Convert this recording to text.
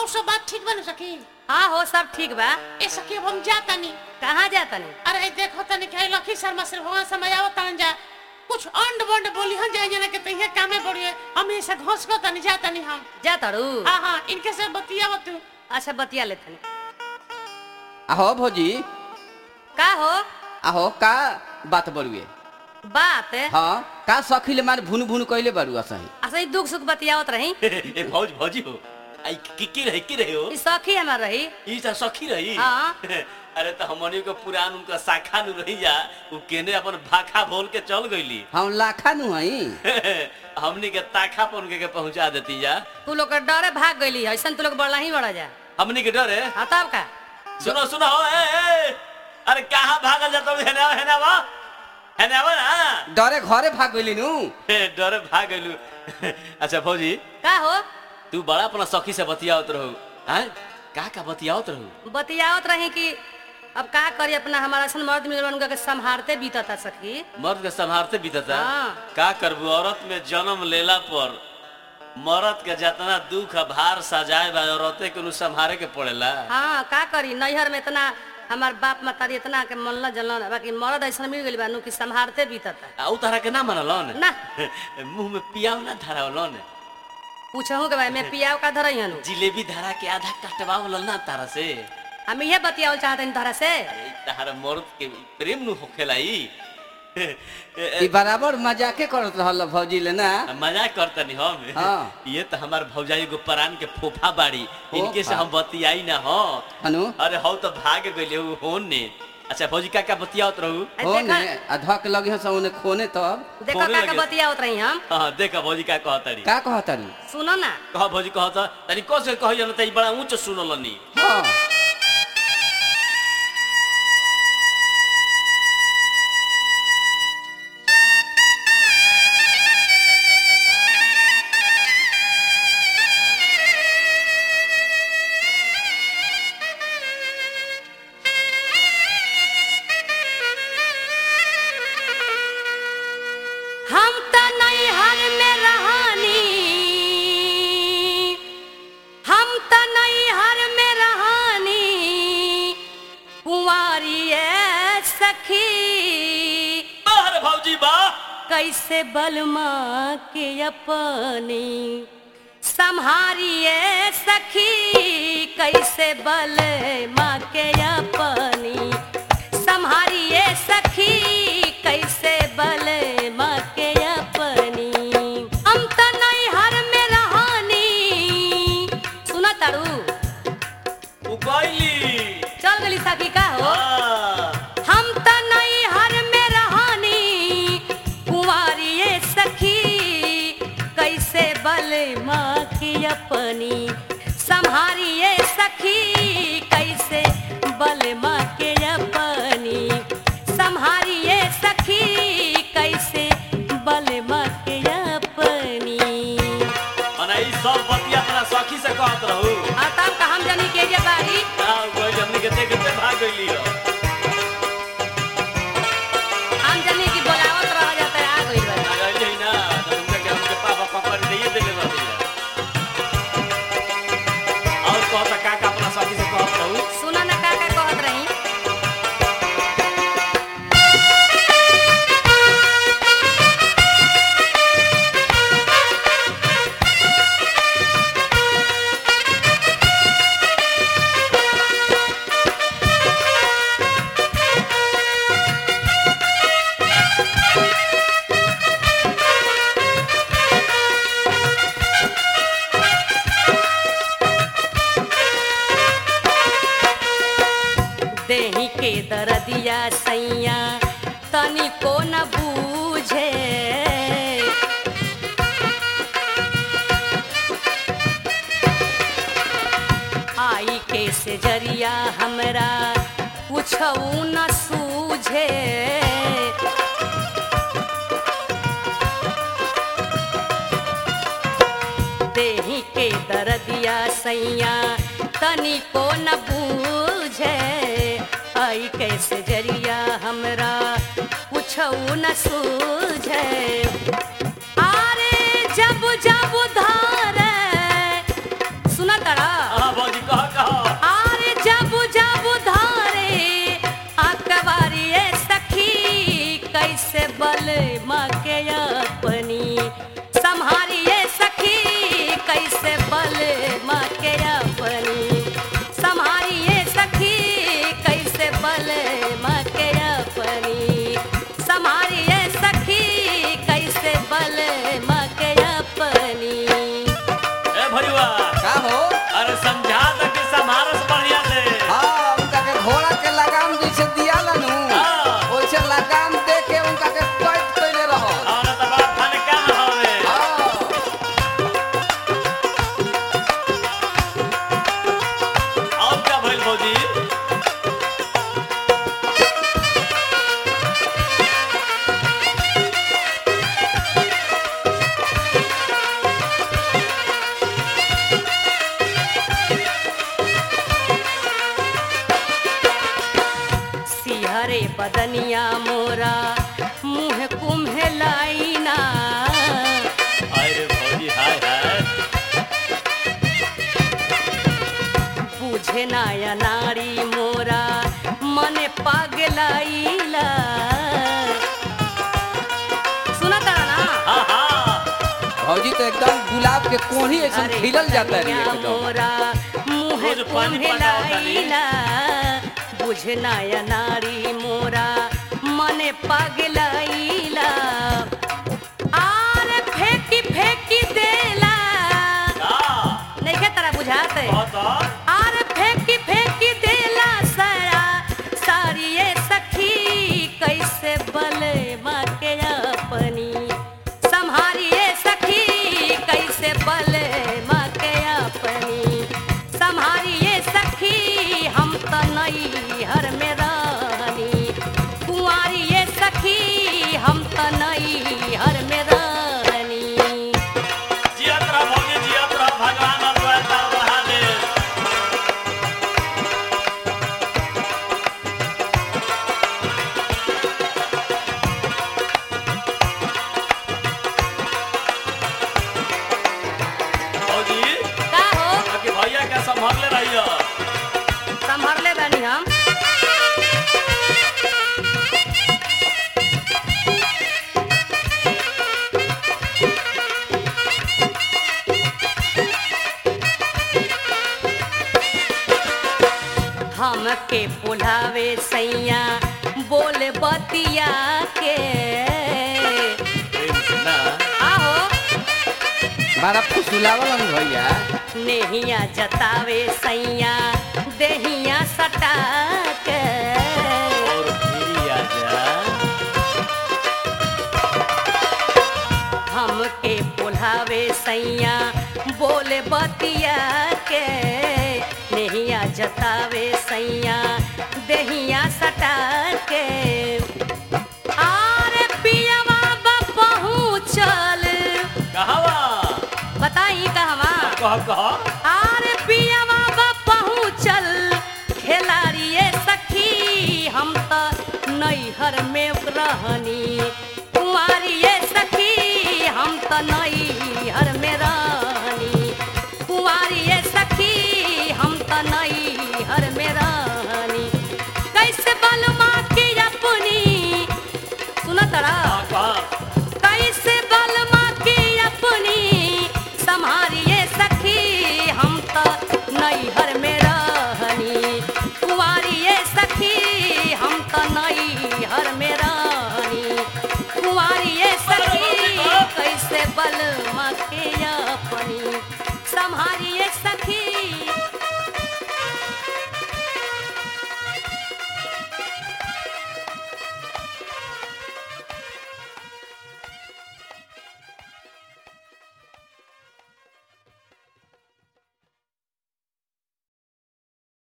और सब बात ठीक बन सकी हाँ हो सब ठीक बा ए सखी अब हम जाता नहीं कहाँ जाता नहीं अरे देखो तनी कि लखी शर्मा से भगवान समय आओ तन जा कुछ अंड बंड बोली हम जाए जना के तहिया कामे बढ़िए हम ऐसे घोस को तनी जाता नहीं हम जा तारू हाँ हाँ इनके से बतिया तू अच्छा बतिया ले तनी आहो भौजी का हो आहो का बात बरुए बात हाँ का सखीले मार भुन भुन कइले बारू असही अच्छा ई दुख सुख बतियावत रही ए भौज भौजी हो आई की की रही की रहे हो ई सखी हमार रही ई त सखी रही हाँ। अरे त हमनी के पुरान उनका शाखा नु रही जा उ केने अपन भाखा बोल के चल गईली हम लाखा नु हई हमनी के ताखा पर उनके के पहुंचा देती जा तू लोग के डरे भाग गईली ऐसा तू लोग बड़ा ही बड़ा जा हमनी के डरे हाँ तब का सुनो सुनो हो ए, ए अरे कहाँ भागल जाता हूँ हेने हेने आवा हेने आवा ना डरे घरे भाग गइली नु ए, डरे भाग गइलू अच्छा भौजी का हो तू बड़ा अपना सखी से बतियावत रहू हैं का का बतियावत रहू बतियावत रही कि अब का करी अपना हमारा सन मर्द मिलल उनका के संभारते बीतता सखी मर्द के संभारते बीतता हाँ। का करबू औरत में जन्म लेला पर मर्द के जितना दुख आ भार सजाए बा औरते के नु संभारे के पड़ेला हाँ का करी नैहर में इतना हमार बाप मतारी इतना के मनला जलन बाकी मर्द ऐसा मिल गइल बा नु कि संभारते बीतता आ उ तरह के ना मनलन ना मुंह में पियाव ना धरावलन पूछहूँ के भाई मैं पियाव का धरई हनु जिलेबी धरा के आधा कटवावलन ना तारा से हम इहे बतियावल चाहते तोहरा से अरे तारा मर्द के प्रेम नु होखेला ई ई बराबर मजाके करत रहल भौजी ले ना मजाक करतनी हम हाँ। ये तो हमार भौजाई एगो परान के फोफा बाड़ी इनके से फोफा। हम बतियाई ना हो हनु अरे हौ तो भाग गइले उ होन ने अच्छा भौजी का का बतियावत रहू आ हो देखा ने अधक लगे हस ओने खोने तब देखो फोने का का लगे। बतियावत रही हम हाँ देखा भौजी का कहतरी का कहतारू सुनो ना कह भौजी कहत तनी कस के कहियो न त ई बड़ा ऊंच सुनलनी हाँ हम त नैहर में रहानी हम त नैहर में रहानी कुंवारी ए सखी अरे भौजी बा कैसे बलमा के अपनी संहारिए सखी कैसे बलमा के अपनी संहारिए सखी कैसे बलमा के अपनी हम त नैहर में रहानी सुना तारू उ गइली चल गली सखी का हो हां हम त नैहर में रहानी कुंवारिये सखी कैसे बल माँ की अपनी संहारिये सखी कैसे बल माँ के अपनी संहारिये सखी कैसे बल माँ के अपनी मने ई सब बतिया अपना सखी से कहत रहू आ तब का हम जानी के जे बारी हां गइल हमनी के देख के भाग गइली हो हम जानी की बोलावत रह जाता आ गइल बा गइली ना तो उनका के हमके पापा पकड़ दिए देले रहती और कहता का का अपना सखी से कहत रहू सुना ना का का कहत रही देही के दरदिया सैया तनिको न बूझे आई के से जरिया हमरा कुछऊ न सूझे देही के दरदिया सैया तनिको न बूझे आई कैसे जरिया हमरा कुछऊ न सूझे आरे जब जब धारे सुना तड़ा हां बदनिया मोरा मुँह कुम्हेलाइना अरे भौजी हाय हाय बुझे नाया नारी मोरा मने पागलाइला सुना तारा ना हाँ हाँ भौजी तो एकदम गुलाब के कोढ़ी एकदम अरे खिलल जाता है बदनिया एकदम मोरा मुँह रोज पानी पटाओ तानी। कुम्हेलाइला बुझे नाया नारी मोरा मने पागलाइला आरे फेंकी फेंकी देला का नहीं तारा बुझाते बता आर फेंकी फेंकी देला सारा सारी ये सखी कैसे बले माँ के अपनी संहारिए सखी कैसे बले माँ के अपनी संहारिए सखी हम तो नई हर में रानी कुंवारिए सखी हम तो नई हर में रानी जियत रह भौजी जियत रह भगवान और वैसा बढ़ा दे भौजी का हो बाकी भैया के संभालले रहियो संभरले बानी हम हमके बुलावे सैया बोल बतिया के प्रेम से ना आहो बड़ा फुसुलावल भैया नेहिया जतावे सैया देहिया सटा के और फिर आजा हमके बुलावे सैया बोले बतिया के नेहिया जतावे सैया देहिया सटा के आरे पियवा बा पहुँचल कहवा बताई कहवा कह कह आरे पियवा बा पहुँचल खेलाड़िए सखी हम तो नैहर में रहनी कुंवारिए सखी हम तो नैहर में रहनी कुंवारिए सखी हम तो नैहर में रहनी कैसे बलमा की अपनी सुना तरा कह कह कैसे बलमा की अपनी संहारिए सखी हम तो नैहर में रहनी कुंवारिए सखी हम तो नैहर में